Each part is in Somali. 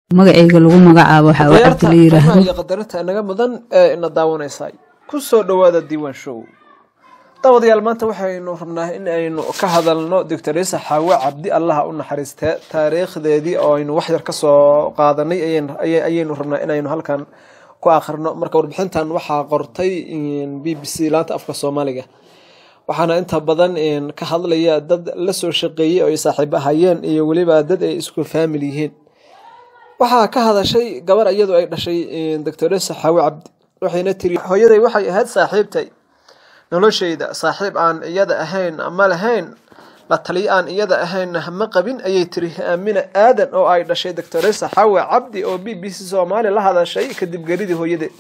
magacayga lagu magacaabo waxaa waa cabdi la yiraahdo iyo qadarinta inaga mudan ee ina daawanaysay ku soo dhowaada diiwaan show daawadayaal maanta waxaynu rabnaa in aynu ka hadalno doctoresa xaawe cabdi allaha u naxariistee taariikhdeedii oo aynu waxyar ka soo qaadanay ayaynu rabnaa inaynu halkan ku akhrino marka warbixintan waxaa qortay b b c laanta afka soomaaliga waxaana inta badan ka hadlaya dad la soo shaqeeyey oo ay saaxiibo hayeen iyo weliba dad ay isku faamil yihiin waxaa ka hadashay gabar iyadu ay dhashay doctoresa xaawe cabdi waxayna tiri hooyaday waxay ahayd saaxiibtay noloshayda saaxiib aan iyada ahayn ma lahayn la taliyo aan iyada ahayn ma qabin ayay tiri aamina aadan oo ay dhashay doctoresa xaawe cabdi oo b b c soomaali la hadashay kadib geridii hooyadeed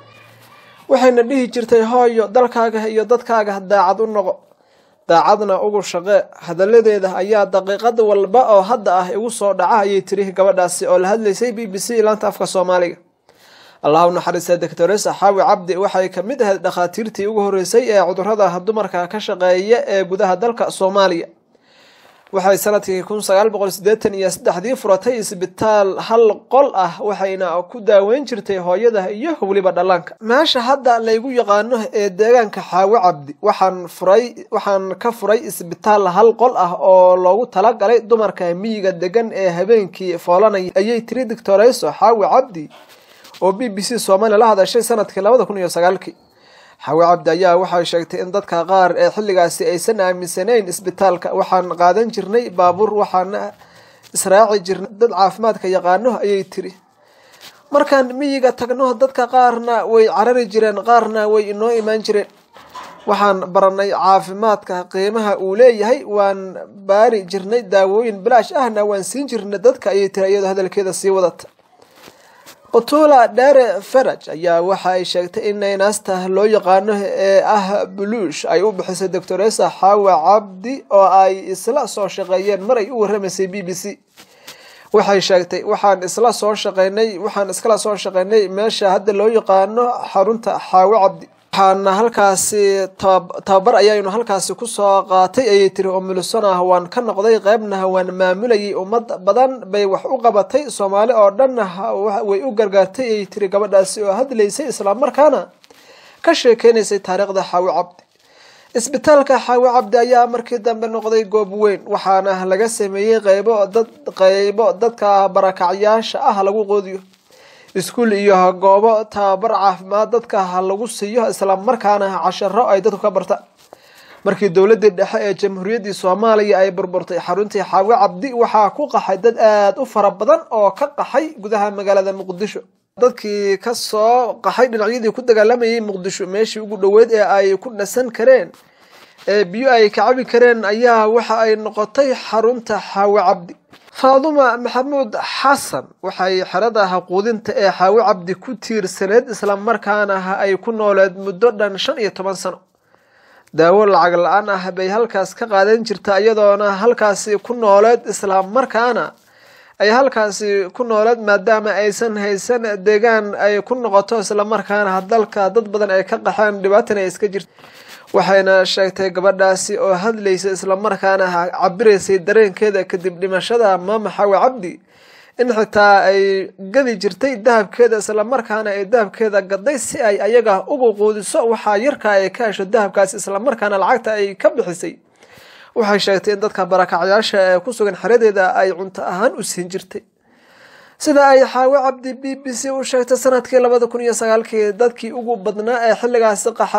waxayna dhihi jirtay hooyo dalkaaga iyo dadkaaga daacad u noqo daacadna ugu shaqee hadaladeeda ayaa daqiiqad walba oo hadda ah igu soo dhaca ayay tiri gabadhaasi oo la hadlaysay b b c laanta afka soomaaliga allah u naxariista doctoresa xaawi cabdi waxay kamid ahayd dhakhaatiirtii ugu horeysay ee cudurada dumarka ka shaqeeya ee gudaha dalka soomaaliya waxay sanadkii kun sagaal boqol sideetan iyo saddexdii furatay isbitaal hal qol ah waxayna ku daaweyn jirtay hooyada iyo weliba dhallaanka meesha hadda laygu yaqaano ee deegaanka xaawo cabdi waxaan furay waxaan ka furay isbitaal hal qol ah oo loogu talagalay dumarka miyiga degan ee habeenkii foolanaya ayay tiri doctoreyso xaawi cabdi oo b b c soomaaliya la hadashay sanadkii labada kun iyo sagaalkii xawe cabdi ayaa waxay sheegtay in dadka qaar ee xilligaasi aysan aaminsanayn isbitaalka waxaan qaadan jirnay baabuur waxaana israaci jirnay dad caafimaadka yaqaano ayay tiri markaan miyiga tagno dadka qaarna way carari jireen qaarna way inoo imaan jireen waxaan baranay caafimaadka qiimaha uu leeyahay waan baari jirnay daawooyin bilaash ahna waan siin jirnay dadka ayay tiri iyadoo hadalkeeda sii wadata qutula dhere faraj ayaa waxa ay sheegtay in naynaasta loo yaqaano ee ah buluush ay u bixisay doctoresa xaawe cabdi oo ay isla soo shaqeeyeen mar ay u waramaysay b b c waxay sheegtay waxaan isla soo shaqeynay waxaan iskala soo shaqeynay meesha hadda loo yaqaano xarunta xaawe cabdi waxaana halkaasi tababar ayaynu halkaasi kusoo qaatay ayay tiri oo milisonah waan ka noqday qeybna waan maamulayay ummad badan bay wax u qabatay soomaali oo dhanna way u gargaartay ayay tiri gabadhaasi oo hadlaysay islamarkaana ka sheekeynaysay taariikhda xaawi cabdi isbitaalka xaawi cabdi ayaa markii dambe noqday goob weyn waxaana laga sameeyey qeybo dad qeybo dadka barakacyaasha ah lagu qoodiyo iskuul iyo goobo tababar caafimaad dadka ha lagu siiyo islamarkaana casharo ay dadku ka bartaan markii dowladii dhexe ee jamhuuriyaddii soomaaliya ay burburtay xaruntii xaawe cabdi waxaa ku qaxay dad aada u fara badan oo ka qaxay gudaha magaalada muqdisho dadkii kasoo qaxay dhinacyadii ku dagaalamayay muqdisho meeshii ugu dhoweyd ee ay ku dhasan kareen ee biyo ay ka cabi kareen ayaa waxa ay noqotay xarunta xaawe cabdi faaduma maxamuud xasan waxay xerada quudinta ee xaawe cabdi ku tiirsaneed islamarkaana ay ku nooleed muddo dhan shan iyo toban sano daawo lacag la-aan ah bay halkaas ka qaadan jirta iyadoona halkaasi ku nooleed islamarkaana ay halkaasi ku nooleed maadaama aysan haysan deegaan ay ku noqoto islamarkaana dalka dad badan ay ka qaxeen dhibaatana ay iska jirta waxayna sheegtay gabadhaasi oo hadlaysa islamarkaana cabiraysay dareenkeeda kadib dhimashada maama xawe cabdi in xitaa ay gadi jirtay dahabkeeda islamarkaana ay dahabkeeda gaday si ay ayaga ugu quudiso waxaa yarka ay ka hesho dahabkaasi islamarkaana lacagta ay ka bixisay waxay sheegtay in dadka barakacyaasha ee ku sugan xeradeeda ay cunto ahaan u siin jirtay sida ay xaawe cabdi b b c u sheegtay sanadkii labada kun iyo sagaalkii dadkii ugu badnaa ee xilligaasi qaxa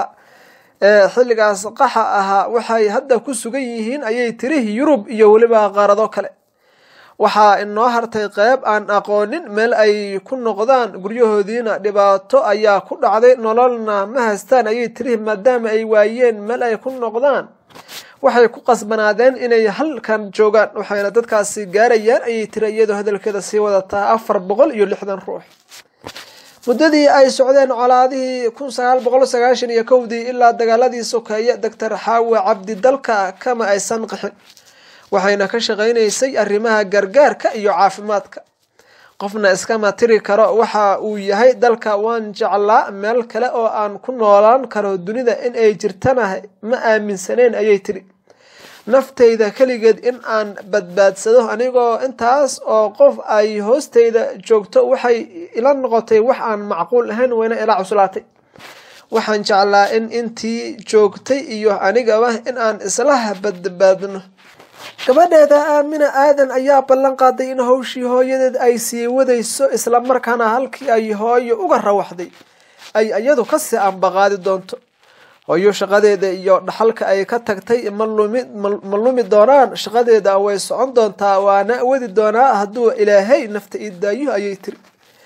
ee xilligaas qaxa ahaa waxay hadda ku sugan yihiin ayay tiri yurub iyo weliba qaarado kale waxaa inoo hartay qeyb aan aqoonin meel ay ku noqdaan guryahoodiina dhibaato ayaa ku dhacday nololna ma haystaan ayay tiri maadaama ay waayeen meel ay ku noqdaan waxay ku qasbanaadeen inay halkan joogaan waxayna dadkaasi gaarayaan ayay tiri iyadoo hadalkeeda sii wadataa afar boqol iyo lixdan ruux muddadii ay socdeen colaadihii kun sagaal boqol sagaashan iyo kowdii ilaa dagaaladii sokeeye doctor xaawe cabdi dalka kama aysan qixin waxayna ka shaqaynaysay arrimaha gargaarka iyo caafimaadka qofna iskama tiri karo waxa uu yahay dalka waan jeclaa meel kale oo aan ku noolaan karo dunida in ay jirtana ma aaminsaneen ayay tiri naftayda keligeed in aan badbaadsado anigoo intaas oo qof ay hoostayda joogto waxay ila noqotay wax aan macquul ahayn wayna ila cuslaatay waxaan jeclaa in intii joogtay iyo anigaba in aan isla badbaadno gabadheeda aamina aadan ayaa ballan qaaday in howshii hooyadeed ay sii wadayso islamarkaana halkii ay hooyo uga rawaxday ay iyadu kasii ambaqaadi doonto hooyo shaqadeeda iyo dhaxalka ay ka tagtay ma lumi doonaan shaqadeeda way socon doontaa waana wadi doonaa hadduu ilaahay nafta ii daayo ayay tiri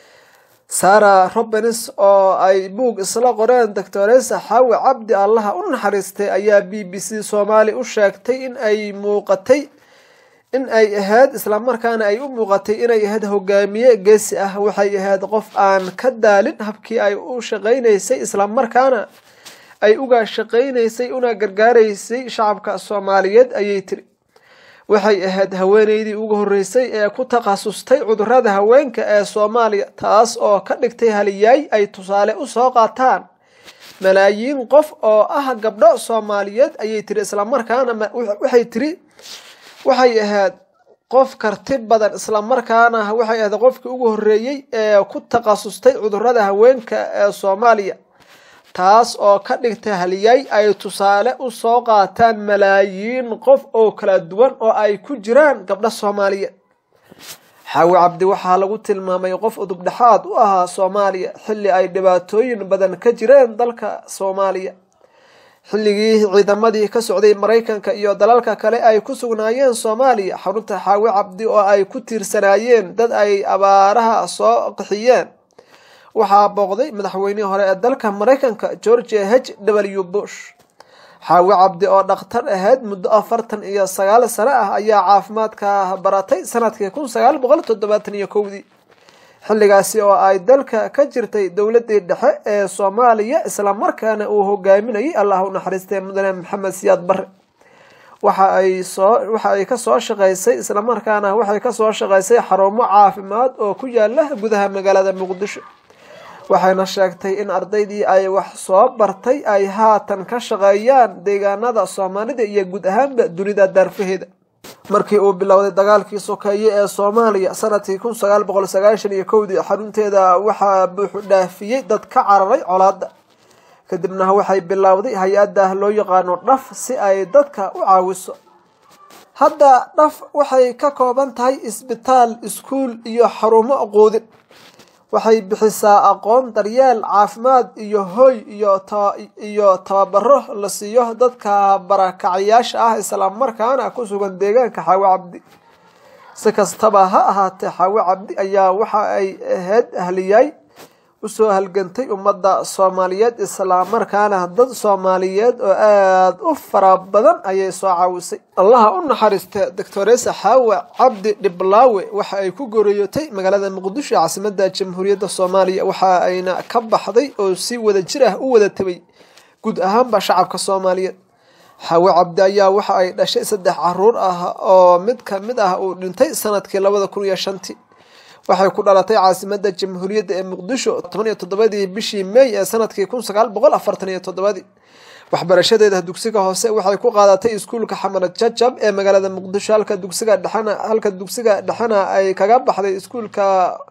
sara robins oo ay buug isla qoreen doctoresa xaawi cabdi allaha u naxariistay ayaa b b c soomaali u sheegtay in ay muuqatay in ay ahayd islamarkaana ay u muuqatay inay ahayd hogaamiye geesi ah waxay ahayd qof aan ka daalin habkii ay u shaqaynaysay islamarkaana ay uga shaqaynaysay una gargaaraysay shacabka soomaaliyeed ayay tiri waxay ahayd haweeneydii ugu horreysay ee ku takhasustay cudurada haweenka ee soomaaliya taas oo ka dhigtay haliyaay ay tusaale usoo qaataan malaayiin qof oo ah gabdho soomaaliyeed ayay tiri islamarkaana waxay tiri waxay ahayd qof karti badan islamarkaana waxay ahayd qofkii ugu horreeyey ee ku takhasustay cudurada haweenka ee soomaaliya taas oo ka dhigtay haliyay ay tusaale usoo qaataan malaayiin qof oo kala duwan oo ay ku jiraan gabdho soomaaliyeed xaawi cabdi waxaa lagu tilmaamay qof udubdhexaad u ahaa soomaaliya xilli ay dhibaatooyin badan ka jireen dalka soomaaliya xilligii ciidamadii ka socday maraykanka iyo dalalka kale ay ku sugnaayeen soomaaliya xarunta xaawi cabdi oo ay ku tiirsanaayeen dad ay abaaraha soo qixiyeen waxaa booqday madaxweynihii hore ee dalka maraykanka georgia h w bush xaawi cabdi oo dhakhtar ahayd muddo afartan iyo sagaal sano ah ayaa caafimaadka baratay sanadkii kun sagaal boqol toddobaatan iyo kowdii xilligaasi oo ay dalka ka jirtay dowladii dhexe ee soomaaliya islamarkaana uu hogaaminayay allah u naxariistay mudane maxamed siyaad bare waxa ay soo waxa ay kasoo shaqaysay islamarkaana waxay kasoo shaqaysay xarumo caafimaad oo ku yaala gudaha magaalada muqdisho waxayna sheegtay in ardaydii ay wax soo bartay ay haatan ka shaqeeyaan deegaanada soomaalida iyo guud ahaanba dunida daarfaheeda markii uu bilowday dagaalkii sokeeye ee soomaaliya sanadkii kun sagaal boqol sagaashan iyo kowdii xarunteeda waxaa buuxu dhaafiyey dad ka cararay colaada kadibna waxay bilowday hay-adda loo yaqaano dhaf si ay dadka u caawiso hadda dhaf waxay ka kooban tahay isbitaal iskuul iyo xarumo quudin waxay bixisaa aqoon daryeel caafimaad iyo hoy iyo tababaro la siiyo dadka barakacayaasha ah islamarkaana ku sugan deegaanka xaawi cabdi si kastaba ha ahaatee xaawi cabdi ayaa waxa ay ahayd ahliyaay usoo halgantay ummadda soomaaliyeed islamarkaana dad soomaaliyeed oo aada u fara badan ayay soo caawisay allaha u naxariista doctoresa xaawa cabdi dhiblaawe waxa ay ku goreeyotay magaalada muqdisho caasimada jamhuuriyadda soomaaliya waxa ayna ka baxday oo si wada jir ah u wada tabay guud ahaanba shacabka soomaaliyeed xaawe cabdi ayaa waxa ay dhashay saddex caruur ah oo mid ka mid ah uu dhintay sanadkii labada kun iyo shantii waxay ku dhalatay caasimada jamhuuriyadda ee muqdisho toban iyo toddobadii bishii may ee sanadkii kun sagaal boqol afartan iyo toddobadii waxbarashadeeda dugsiga hoose waxay ku qaadatay iskuulka xamarad jajab ee magaalada muqdisho halka dugsiga dhexena halka dugsiga dhexena ay kaga baxday iskuulka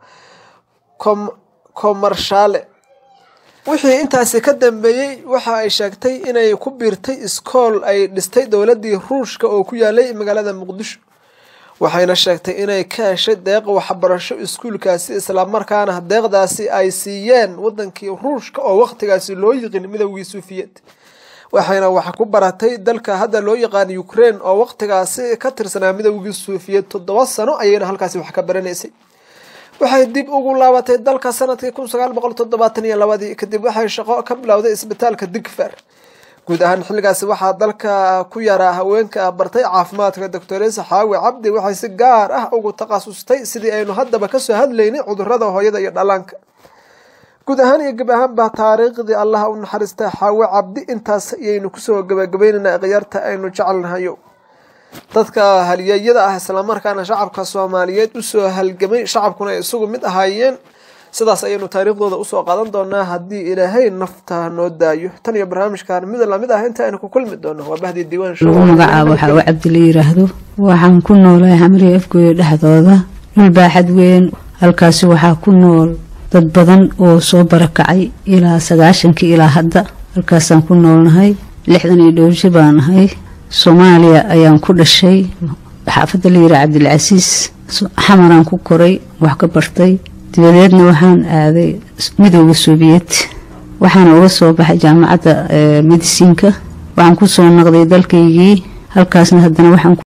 komarshaale wixii intaasi ka dambeeyey waxa ay sheegtay inay ku biirtay iskool ay dhistay dowladii ruushka oo ku yaalay magaalada muqdisho waxayna sheegtay inay ka heshay deeq waxbarasho iskuulkaasi islamarkaana deeqdaasi ay siiyeen wadankii ruushka oo waqtigaasi loo yiqin midowgii suufiyeed waxayna wax ku baratay dalka hadda loo yaqaan ukraine oo waqtigaasi ka tirsanaa midowgii suufiyeed toddoba sano ayayna halkaasi wax ka baranaysay waxay dib ugu laabatay dalka sanadkii kun sagaal boqol toddobaatan iyo labadii kadib waxay shaqo ka bilowday isbitaalka digfer guud ahaan xilligaasi waxaa dalka ku yaraa haweenka bartay caafimaadka doctoresa xaawi cabdi waxay si gaar ah ugu takhasustay sidii aynu haddaba kasoo hadlaynay cudurada hooyada iyo dhallaanka guud ahaan iyo gab ahaanba taariikhdii allaha u naxariista xaawi cabdi intaas ayaynu kusoo gabagabaynaynaa khiyaarta aynu jecelnahayo dadka halyeeyada ah islamarkaana shacabka soomaaliyeed usoo halgamay shacabkuna ay isugu mid ahaayeen sidaas ayaynu taariikhdooda usoo qaadan doonaa haddii ilaahay nafta noo daayo tan iyo barnaamijkan mid lamid ah inta aynu ku kulmi doono waa bahdii diiwaan show lagu magacaabo waxaa uu cabdi la yiraahdo waxaan ku noolahay xamriya afgooya dhexdooda dhul baaxad weyn halkaasi waxaa ku nool dad badan oo soo barakacay ilaa sagaashankii ilaa hadda halkaasaan ku noolnahay lixdan iyo dhowrji baan ahay soomaaliya ayaan ku dhashay xaafadda la yiraha cabdilcasiis xamaraan ku koray wax ka bartay dabadeedna waxaan aaday midooda soobiyet waxaana uga soo baxay jaamacadda medisiinka waxaan ku soo noqday dalkaygii halkaasna haddana waxaan